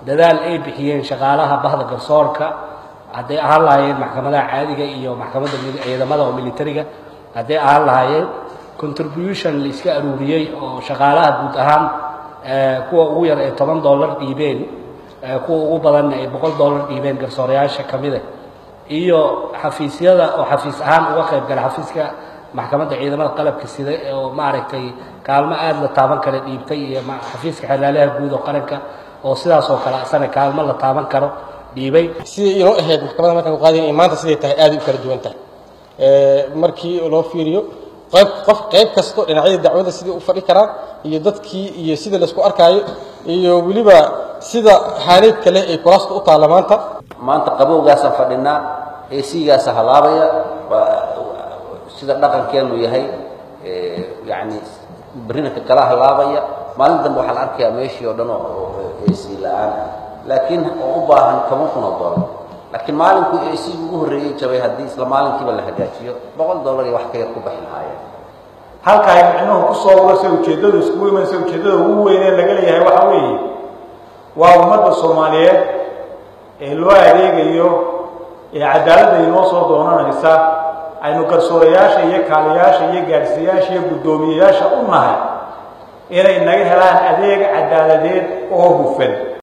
dadaal ay bixiyeen shaqaalaha bahda garsoorka hadday ahaan lahaayeen maxkamadaha caadiga iyo maxkamadda ciidamada oo militariga hadday ahaan lahaayeen contribution la iska aruuriyey oo shaqaalaha guud ahaan kuwa ugu yar ee toban dollar dhiibeen kuwa ugu badanna ay boqol dollar dhiibeen garsoorayaasha ka mida iyo xafiisyada oo xafiis ahaan uga qayb gala xafiiska maxkamadda ciidamada qalabka sida oo maaragtay kaalmo aada la taaban kara dhiibtay iyo xafiiska xelaalaha guud oo qaranka oo sidaas oo kale asana kaalmo la taaban karo dhiibay sidai inoo ahayd maxkamadda markaan qaadayn iyo maanta siday tahay aaday u kala duwan tahay markii loo fiiriyo qayb qof qayb kasto dhinacyada dacwadda sidai u fadhi karaan iyo dadkii iyo sida laisku arkaayo iyo weliba sida xaaleed kale ay kuraasta u taalla maanta maanta qabowgaasaan fadhinaa esigaasa halaabaya sida dhaqankeenu yahay yani berinaka kala halaabaya maalin dambe waxaa la arkayaa meeshii oo dhan oo esi la-aan ah laakiin oo u baahan toban kun oo dollar laakiin maalinkuu esigu ugu horreeyey jabay haddii isla maalinkiiba la hagaajiyo boqol dollar iyo wax ka yar ku baxi lahaayeen halka ay micnuhu ku soo urarsa ujeeddadu iskugu imanaysa ujeeddada ugu weyn ee laga leeyahay waxaa weeye waa ummadda soomaaliyeed ee loo adeegayo ee cadaaladda inoo soo doonanaysa aynu garsoorayaasha iyo kaaliyaasha iyo gaadhsiiyaasha iyo guddoomiyeyaasha u nahay inay naga helaan adeeg cadaaladeed oo hufan